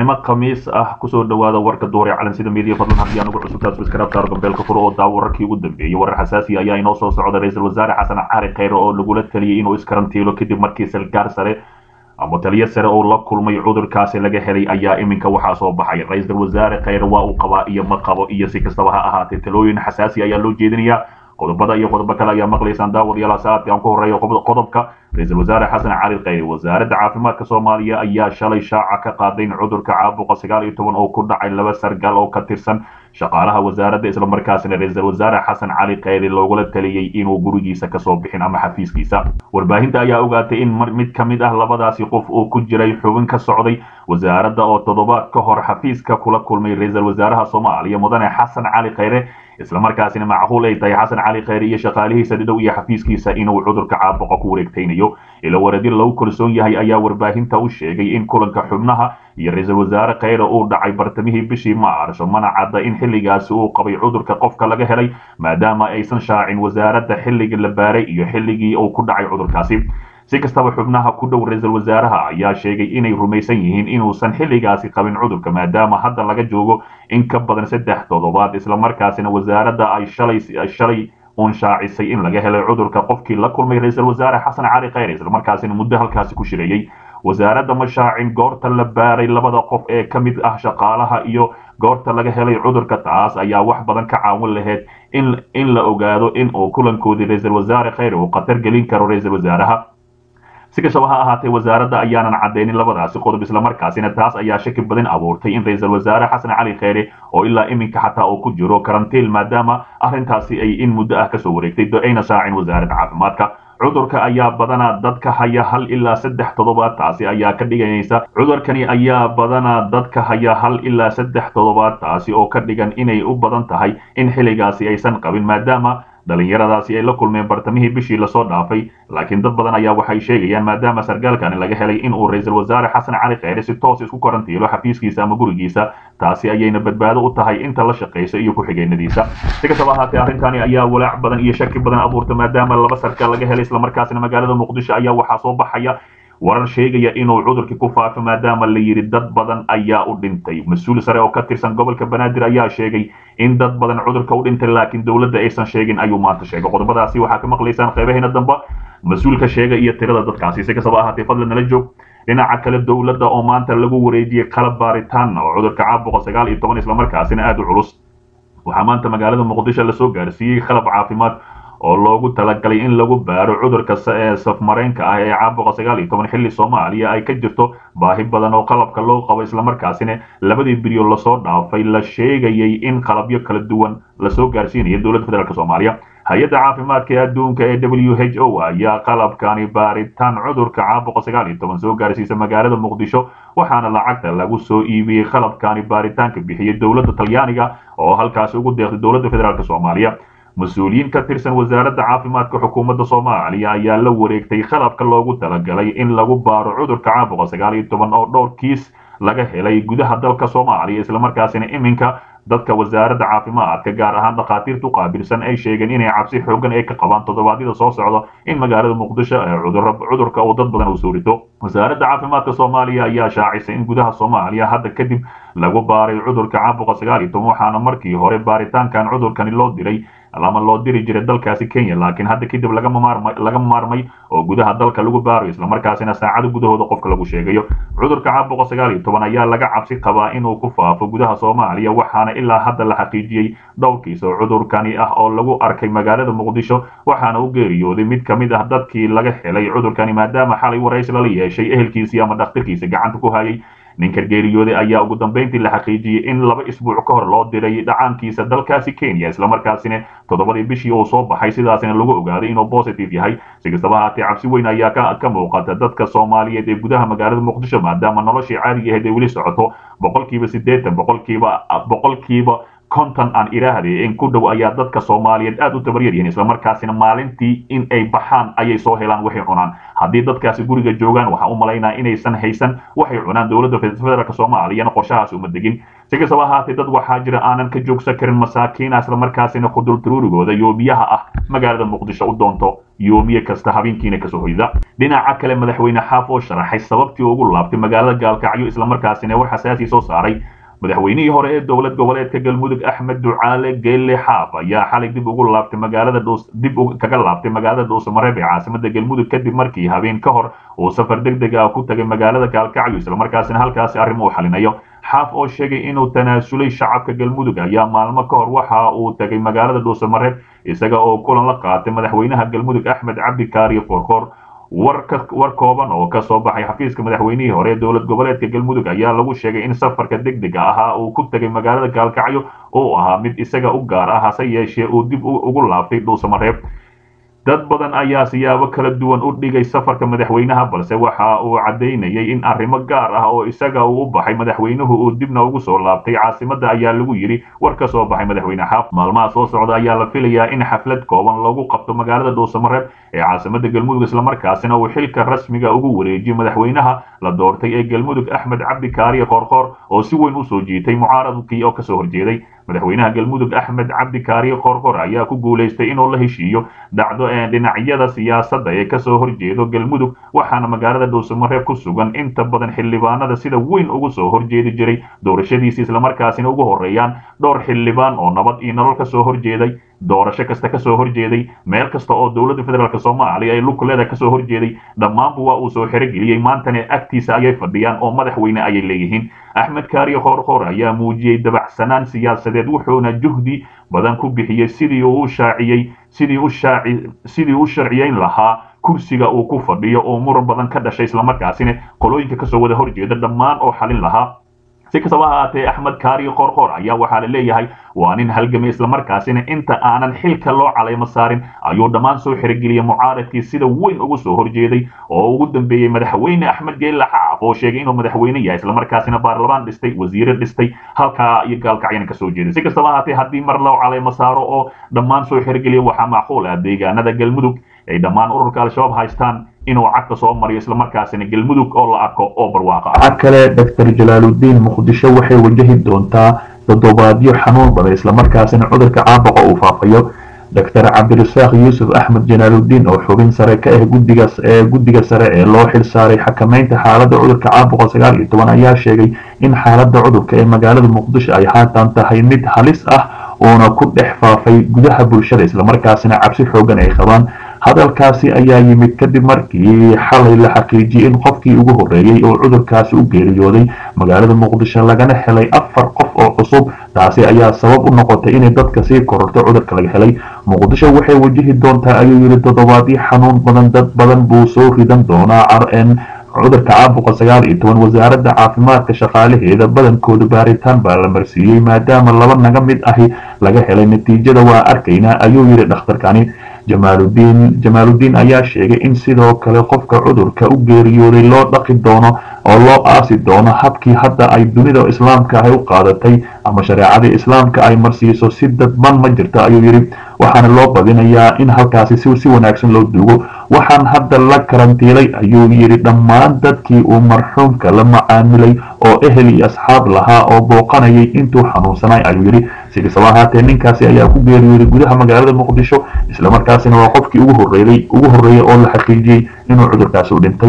subaxnimo khamiis ah kusoo dhawaada warka duure calansida media fadlan haddii anugu cusubtaa subscribe saar gambeelka furo oo daawo wararkii ugu dambeeyey warar xasaasi ayaa inoo soo socda ra-iisul wasaare xasan cali kheyre oo lagula taliyey inuu iskarantiilo kadib markii salgaar sare ama taliyo sare oo la kulmay cudurkaasi laga helay ayaa iminka waxaa soo baxay ra-iisul wasaare kheyre waa uu qabaa iyo ma qabo iyo si kastaba ha ahaatee talooyin xasaasi ayaa loo jeedinayaa qodobada iyo qodobo kale ayaa maqlaysaan daawadayaal saacadkii aan ku horeeyo qodobka ra-iisul wasaare xasan cali kheyre wasaaradda caafimaadka soomaaliya ayaa shalay shaaca ka qaaday in cudurka caabuqa sagaal iyo toban oo ku dhacay laba sargaal oo ka tirsan shaqaalaha wasaaradda islamarkaasina ra-iisul wasaare xasan cali kheyre loogula taliyey inuu gurigiisa kasoo bixin ama xafiiskiisa warbaahinta ayaa ogaatay in mid ka mid ah labadaasi qof uu ku jiray xubin ka socday wasaaradda oo toddobaad ka hor xafiiska kula kulmay ra-iisul wasaaraha soomaaliya mudane xasan cali kheyre islamarkaasina macquul ay tahay xasan cali kheyre iyo shaqaalihiisa dhidhow iyo xafiiskiisa inuu cudurka caabuqa ku wareegtaynayo ilo wareedyo lagu kalsoon yahay ayaa warbaahinta u sheegay in kulanka xubnaha iyo ra-iisul wasaare kheyre uu dhacay bartamihii bishii maarso mana cadda in xilligaasi uu qabay cudurka qofka laga helay maadaama aysan shaacin wasaaradda xilligii la baaray iyo xilligii uu ku dhacay cudurkaasi si kastaba xubnaha ku dhow ra-iisul wasaaraha ayaa sheegay inay rumaysan yihiin inuusan xilligaasi qabin cudurka maadaama hadda laga joogo in ka badan saddex toddobaad islamarkaasina wasaaradda ay shalay shalay uun shaacisay in laga helay cudurka qofkii la kulmay ra-iisul wasaare xasan cali kheyre islamarkaasina muddo halkaasi ku shireeyey wasaaradda ma shaacin goorta la baaray labada qof ee ka mid ah shaqaalaha iyo goorta laga helay cudurka taas ayaa wax badan ka caawin lahayd in in la ogaado in uu kulankoodii ra-iisul wasaare kheyre uu khatar gelin karo ra-iisul wasaaraha si kastaba ha ahaatee wasaaradda ayaanan caddaynin labadaasi qodob islamarkaasina taas ayaa shaki badan abuurtay in ra-iisul wasaare xasan cali kheyre oo ilaa iminka xataa uu ku jiro karantiil maadaama arrintaasi ay in muddo ah kasoo wareegtay ayna shaacin wasaaradda caafimaadka cudurka ayaa badanaa dadka haya hal ilaa saddex toddobaad taasi ayaa ka dhiganaysa cudurkani ayaa badanaa dadka haya hal ilaa saddex toddobaad taasi oo ka dhigan inay u badan tahay in xilligaasi aysan qabin maadaama dhalinyaradaasi ay la kulmeen bartamihii bishii lasoo dhaafay laakiin dad badan ayaa waxay sheegayaan maadaama sargaalkani laga helay in uu ra-iisul wasaare xasan cali kheyre si toos isku karantiilo xafiiskiisa ama gurigiisa taasi ayayna badbaado u tahay inta la shaqayso iyo ku-xigeenadiisa si kastaba ahaatee arrintani ayaa walaac badan iyo shaki badan abuurta maadaama laba sargaal laga helay islamarkaasina magaalada muqdisho ayaa waxaa soo baxaya warar sheegaya inuu cudurkii ku faafo maadaama la yidhi dad badan ayaa u dhintay mas-uul sare oo ka tirsan gobolka banaadir ayaa sheegay in dad badan cudurka u dhintay laakiin dowladda aysan sheegin ayuu maanta sheegay qodobadaasi waxaa ka maqlaysaan qeybaheena dambe mas-uulka sheega iyo tirada dadkaasi si kastaba ahaatee fadlan nala joog dhinaca kale dowladda oo maanta lagu wareejiyey qalab baaritaan oo cudurka caabuqa sagaal iyo toban islamarkaasina aada u culus waxaa maanta magaalada muqdisho lasoo gaarsiiyey qalab caafimaad oo loogu talagalay in lagu baaro cudurka safmareenka ah ee caabuqa sagaal iyo toban xilli soomaaliya ay ka jirto baahi badan oo qalabka loo qabo islamarkaasina labadii bilyo lasoo dhaafay la sheegayay in qalabyo kala duwan lasoo gaarsiinayo dowladda federaalk soomaaliya hay-adda caafimaadka ee adduunka ee w h o ayaa qalabkani baaritaan cudurka caabuqa sagaal iyo toban soo gaarsiisa magaalada muqdisho waxaana lacagta lagu soo iibiyey qalabkani baaritaanka bixiyey dowladda talyaaniga oo halkaasi ugu deeqday dowladda federaalk soomaaliya mas-uuliyiin ka tirsan wasaaradda caafimaadka xukuumadda soomaaliya ayaa la wareegtay qalabka loogu talagalay in lagu baaro cudurka caabuqa sagaal iyo toban oo dhowr kiis laga helay gudaha dalka soomaaliya islamarkaasina iminka dadka wasaaradda caafimaadka gaar ahaan dhakhaatiirtu qaabilsan ay sheegeen inay cabsi xoogan ay ka qabaan toddobaadyada soo socda in magaalada muqdisho ee cudurka uu dad badan uu soo rito wasaaradda caafimaadka soomaaliya ayaa shaacisay in gudaha soomaaliya hadda kadib lagu baaray cudurka caabuqa sagaal iyo toban waxaana markii hore baaritaankan cudurkani loo diray lama loo diri jiray dalkaasi kenya laakiin hadda kadib lagama maarmay oo gudaha dalka lagu baarayo islamarkaasina saacado gudahooda qofka lagu sheegayo cudurka caabuqa sagaal iyo toban ayaa laga cabsi qabaa inuu ku faafo gudaha soomaaliya waxaana ilaa hadda la xaqiijiyey dhowrkiis oo cudurkani ah oo lagu arkay magaalada muqdisho waxaana u geeriyooday mid ka mid ah dadkii laga helay cudurkani maadaama xalay waraysi lala yeeshay ehelkiisii ama dhakhtarkiisa gacanta ku hayay ninka geeriyooday ayaa ugu dambeyntii la xaqiijiyey in laba isbuuc ka hor loo diray dhacaankiisa dalkaasi kenya islamarkaasina toddobadii bishii uu soo baxay sidaasina lagu ogaaday inuu positive yahay si kastaba haatee cabsi weyn ayaa ka muuqata dadka soomaaliyeed ee gudaha magaalada muqdisho maadaama noloshii caadiga ahayd ay weli socoto boqolkiiba siddeetan boqolkiiba boqolkiiba konton aan iraahday in ku dhow ayaa dadka soomaaliyeed aad u tabaryar yihiin islamarkaasina maalintii in ay baxaan ayay soo helaan waxay cunaan haddii dadkaasi guriga joogaan waxaan u malaynaa inaysan haysan waxay cunaan dowladda federaalk soomaaliyana qorshahaas uma degin si kastaba ahaatee dad waxaa jira aanan ka joogsan karin masaakiina islamarkaasina khudulturuurigooda yoomiyaha ah magaalada muqdisho u doonto yoomiye kasta habeenkiina kasoo hoyda dhinaca kale madaxweyne xaaf oo sharaxay sababtii ugu laabtay magaalada gaalkacyo islamarkaasina war xasaasi soo saaray madaxweynihii hore ee dowlad goboleedka galmudug axmed ducaale geelle xaaf ayaa xalay dib ugu laabtay magaalada dib kaga laabtay magaalada dhuusamareeb ee caasimada galmudug kadib markii habeen ka hor uu safar deg deg ah ku tagay magaalada gaalkacyo islamarkaasina halkaasi arrimo u xalinayo xaaf oo sheegay inuu tanaasulay shacabka galmudug ayaa maalmo ka hor waxa uu tagay magaalada dhuusamareeb isaga oo kulan la qaatay madaxweynaha galmudug axmed cabdi kaariyo koorkoor war kooban oo ka soo baxay xafiiska madaxweynihii hore ee dowlad goboleedka galmudug ayaa lagu sheegay in safarka deg dega ahaa uu ku tegay magaalada gaalkacyo oo ahaa mid isaga u gaar ah hase yeeshee uu dib ugu laabtay dhuusamareeb dad badan ayaa siyaabo kala duwan u dhigay safarka madaxweynaha balse waxa uu caddaynayay in arrimo gaar ah oo isaga uu u baxay madaxweynuhu uu dibna ugu soo laabtay caasimada ayaa lagu yidhi war ka soo baxay madaxweyne xaaf maalmaha soo socda ayaa la filayaa in xaflad kooban lagu qabto magaalada dhuusamareeb ee caasimada galmudug islamarkaasina uu xilka rasmiga ugu wareejiyo madaxweynaha la doortay ee galmudug axmed cabdi kaariye koorkoor oo si weyn usoo jiitay mucaaradkii oo kasoo horjeeday madaxweynaha galmudug axmed cabdi kaariye koorkoor ayaa ku guulaystay inuu la heshiiyo dhacdo ee dhinacyada siyaasadda ee kasoo horjeedo galmudug waxaana magaalada dhuusamareeb ku sugan inta badan xildhibaanada sida weyn ugu soo horjeedi jiray doorashadiisi islamarkaasina ugu horeeyaan dhowr xildhibaan oo nabad iyo nolol kasoo horjeeday doorasho kasta kasoo horjeeday meel kasta oo dowladda federaalk soomaaliya ay lukuleeda kasoo horjeeday dhammaanba waa uu soo xerogeliyey maantana agtiisa ayay fadhiyaan oo madaxweyne ayay leeyihiin axmed kaariye koorkoor ayaa muujiyey dabacsanaan siyaasadeed wuxuuna juhdi badan ku bixiyey sidii uu u shaaciyey sidii u shaaci sidii u sharciyeyn lahaa kursiga uu ku fadhiyo oo muran badan ka dhashay islamarkaasina qolooyinka kasoo wada horjeeda dhammaan oo xalin lahaa si kastaba ahaatee axmed kaariye koorkoor ayaa waxaa la leeyahay waa nin halgamay islamarkaasina inta aanan xilka loo calaymo saarin ayuu dhammaan soo xerogeliyay mucaaradkii sida weyn ugu soo horjeeday oo ugu dambeeyey madaxweyne axmed geelle xaaf oo sheegay inuu madaxweyne yahay islamarkaasina baarlamaan dhistay wasiire dhistay halkaa iyo gaalkacyana kasoo jeeday si kastaba ahaatee haddii mar loo calaymo saaro oo dhammaan soo xerogeliya waxaa macquul ah deegaanada galmudug ay dhammaan ururka al-shabaab haystaan inuu cagta soo mariyo islamarkaasina galmudug oo la arko oo barwaaqa waxaa kale doctor jalaaludiin muqdisho waxay wajahi doontaa toddobaadyo xanuun badan islamarkaasina cudurka caabuqa uu faafayo doctor cabdirasaaq yuusuf axmed jalaaludiin oo xubin sare ka ah guddiga ee guddiga sare ee loo xil saaray xakameynta xaaladda cudurka caabuqa sagaal iyo toban ayaa sheegay in xaaladda cudurka ee magaalada muqdisho ay haatan tahay mid halis ah uuna ku dhex faafay gudaha bulshada islamarkaasina cabsi xoogan ay qabaan hadalkaasi ayaa yimid kadib markii xalay la xaqiijiyey in qofkii ugu horreeyey oo cudurkaasi u geeriyooday magaalada muqdisho lagana helay afar qof oo cusub taasi ayaa sabab u noqotay inay dadka sii kororto cudurka laga helay muqdisho waxay wajihi doontaa ayuu yidhi toddobaadyo xanuun badan dad badan buu soo ridan doonaa rn cudurka caabuqa sagaal iyo toban wasaaradda caafimaadka shaqaalaheeda badankooda baaritaan baa la marsiiyey maadaama laba naga mid ahi laga helay natiijada waa arkaynaa ayuu yidhi dhakhtarkani jamaaludiin jamaaludiin ayaa sheegay in sidoo kale qofka cudurka u geeriyooday loo dhaqi doono oo loo aasi doono habkii hadda ay dunida islaamka ahy u qaadatay ama shareecadii islaamka ay marsiiso si dadban ma jirto ayuu yidhi waxaana loo badinayaa in halkaasi si si wanaagsan loo duugo waxaan hadda la karantiilay ayuu yidhi dhammaan dadkii uu marxuumka la macaamilay oo ehel iyo asxaab lahaa oo booqanayay intuu xanuunsanay ayuu yidhi si kastaba ahaatee ninkaasi ayaa ku geeriyooday gudaha magaalada muqdisho islamarkaasina waa qofkii ugu horreeyey ugu horreeyey oo la xaqiijiyey inuu cudurkaasi u dhintay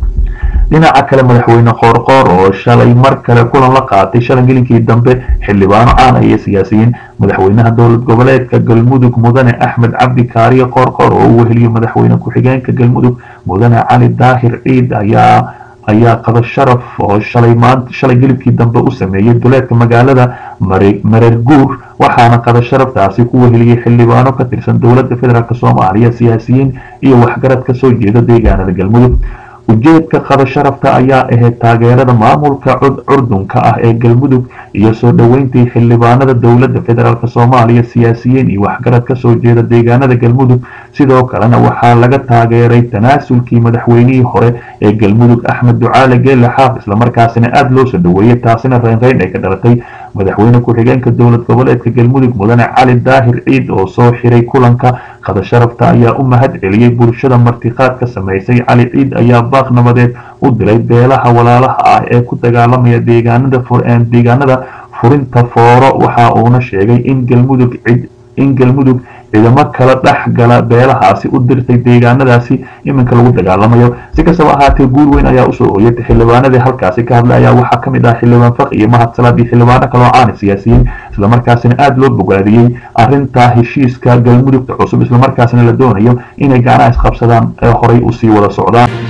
dhinaca kale madaxweyne qoorqoor oo shalay mar kale kulan la qaatay shalangelinkii dambe xildhibaano caana iyo siyaasiyiin madaxweynaha dowlad goboleedka galmudug mudane axmed cabdi kaariye qoorqoor oo u weheliyo madaxweyne ku-xigeenka galmudug mudane cali daahir ciid ayaa ayaa qada sharaf oo shalay maanta shalay gelibkii dambe u sameeyey duleedka magaalada mareer guur waxaana qada sharaftaasi ku weheliyey xildhibaano ka tirsan dowladda federaalk soomaaliya siyaasiyiin iyo waxgarad ka soo jeeda deegaanada galmudug ujeedka qada sharafta ayaa ahayd taageerada maamulka curdunka ah ee galmudug iyo soo dhoweyntii xildhibaanada dowladda federaalk soomaaliya siyaasiyiin iyo waxgarad ka soo jeeda deegaanada galmudug sidoo kalena waxaa laga taageeray tanaasulkii madaxweynihii hore ee galmudug axmed ducaale geelle xaaf islamarkaasina aada loo soo dhoweeyey taasina reynreyn ay ka dhalatay madaxweyne ku-xigeenka dowlad goboleedka galmudug mudane cali daahir ciid oo soo xiray kulanka qada sharafta ayaa u mahad celiyey bulshada martiqaadka samaysay cali ciid ayaa baaq nabadeed u dilay beelaha walaalaha ah ee ku dagaalamaya deegaanada deegaanada furinta fooro waxa uuna sheegay in galmudug cid in galmudug ciidamo kala dhex gala beelahaasi u dirtay deegaanadaasi iminka lagu dagaalamayo si kastaba ahaatee guur weyn ayaa usoo ooyatay xildhibaanadii halkaasi ka hadlay ayaa waxaa kamid ah xildhibaan faq iyo mahad salaad iyo xildhibaano kaloo caani siyaasiyiin islamarkaasina aada loo bogaadiyey arinta heshiiska galmudugta cusub islamarkaasina la doonayo inay gacnaha isqabsadaan ee horay usii wada socdaan